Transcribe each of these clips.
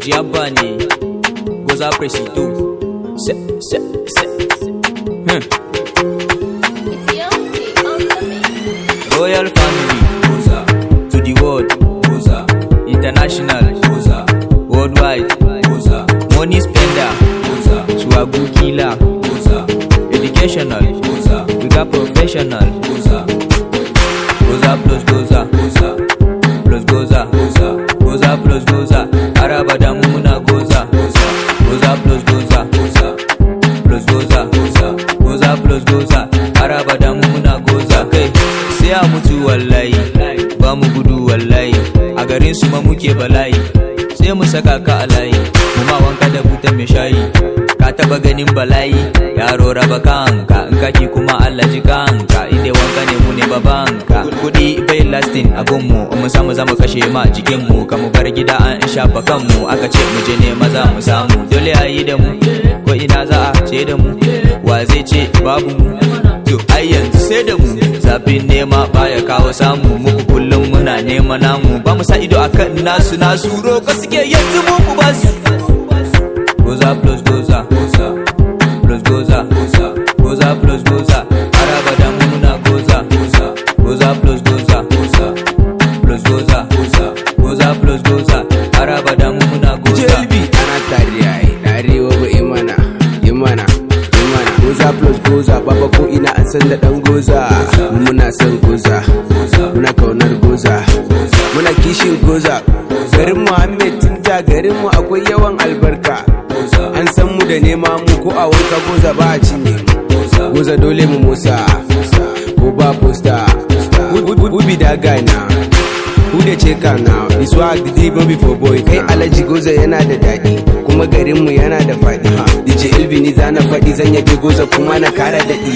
Ojiabba ne Goza Presido Se, se, se hmm. It's Yonti on the mix. Royal family Goza To the world Goza International Goza Worldwide Goza Money spender Goza Swagu killer Goza Educational Goza We got professional Goza Goza plus Goza Goza Plus Goza Goza Goza plus Goza Araba da mu muna Goza Goza Goza plus Goza Goza Plus Goza Goza Goza plus Goza Araba da mu muna Goza Kai sai a mutu wallahi Ba mu gudu wallahi A garin su ma muke bala'i Sai mu saka ka a layi Mu ma wanka da buta mai shayi Ka taba ganin bala'i Yaro raba kanka In kaki kuma Allah ji kanka Inde wanka ne mu ne babanka Kudi bai lasting a gunmu In mu samu zamu kashe ma jikinmu Ka mu bar gida an shafa kanmu Aka ce mu je ne maza mu samu Dole a yi da mu Ko ina za a ce da mu Wa zai ce babu mu To ai yanzu sai da mu Zafin nema baya kawo samu Muku kullum muna nema namu Ba mu sa ido akan nasu nasu Roko suke yanzu mu mu ba su Goza plus goza goza plus goza goza goza plus goza Araba da mu muna goza goza goza plus goza goza plus goza goza goza plus goza Araba da mu muna goza jelbi ana tare ai darewa ba imana imana imana goza plus goza baba ko ina an san da dan goza mu muna son goza muna kaunar goza muna kishin goza garin muhammed tinta garin mu akwai yawan albarka an san mu da nema mu ko a wanka goza ba a cinye mu goza dole mu musa ko ba posta ubi da gana Who da check am now? This swag the deep no be for boy. Kai Alhaji Goza yana da daɗi, kuma garinmu yana da faɗi. DJ Elvi ni zana faɗi zan yabe Goza kuma na kara daɗi.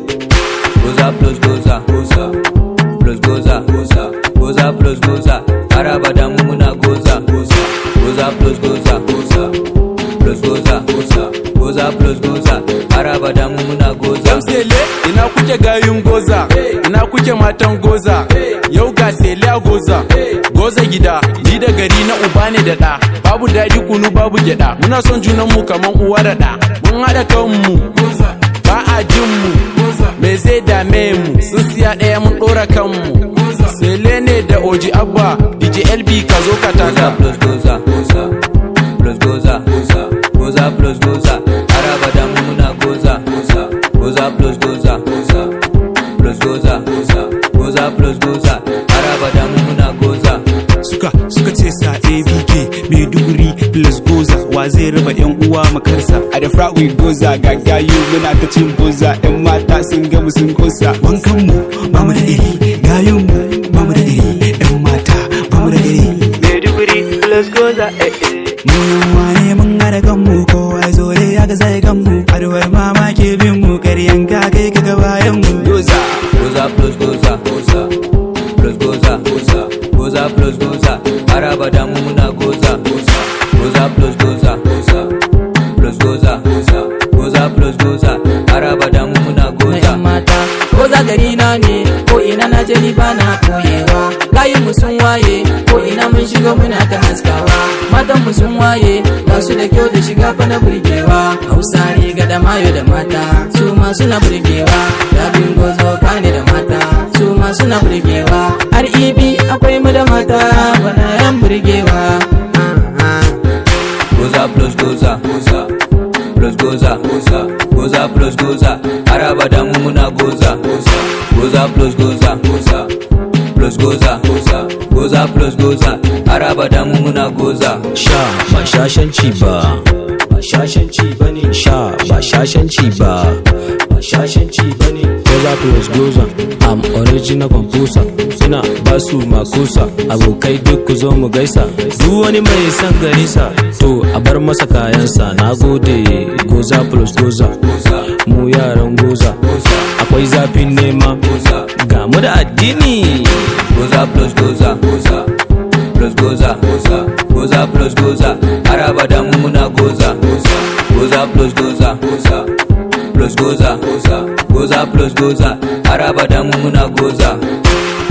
Goza plus goza goza plus goza goza goza plus goza Araba da mu muna goza goza goza plus goza goza plus goza goza goza plus goza Araba da mu muna goza Yau sele ina kuke gayun goza ina kuke matan goza yau ga sele a goza goza gida ni da gari na uba ne da ɗa babu daɗi kunu babu gyaɗa muna son junan mu kaman uwa da ɗa mun haɗa kanmu ba a jin mu me zai dame mu sun siya ɗaya mun ɗora kanmu sele ne da oji abba dj lb ka zo ka goza taka plus goza goza plus goza goza goza plus goza Araba da mu muna goza goza goza plus goza goza plus goza goza goza plus goza Araba da mu muna goza suka suka ce sa abk maiduguri plus goza wa zai raba yan uwa makarsa A da frat we goza gagayu muna ta cin boza yan mata sun gamu sun kosa. wankan mu ba mu da iri gayun mu ba mu da iri yan mata ba mu da iri maiduguri plus goza mu yunwa ne mun hada kanmu kowa ya zo dai ya ga zai kanmu adawar mama ke bin mu karyan ka kai ka ga bayan mu Goza. goza plus goza goza plus goza goza goza plus goza Araba da mu muna goza goza goza plus goza goza plus goza goza goza plus goza Araba da mu muna na goza yan mata ko za gari na ne ko ina na je ni ba na koyewa layin mu sun waye ko ina mun shiga muna ta haskawa matan mu sun waye masu da kyau da shiga fa na burgewa hausa riga da mayo da mata su ma suna burgewa labin gozo kane da mata su ma suna burgewa har ibi akwai mu da mata bana yan burgewa ah, ah. goza plus goza goza plus goza goza goza plus goza Araba da mu muna goza goza goza plus goza goza plus goza goza goza plus goza Araba da mu muna goza sha ba shashanci ba ba shashanci ba ne sha ba shashanci ba ba shashanci ba ne goza plus goza am original composer suna ba su makusa abokai duk ku zo mu gaisa duk wani mai son garisa to a bar masa kayansa na gode goza plus goza mu yaran goza akwai zafin nema ga mu da addini goza plus goza goza plus goza goza goza plus goza Araba da mu muna goza goza goza plus goza goza plus goza goza goza plus goza Araba da mu muna goza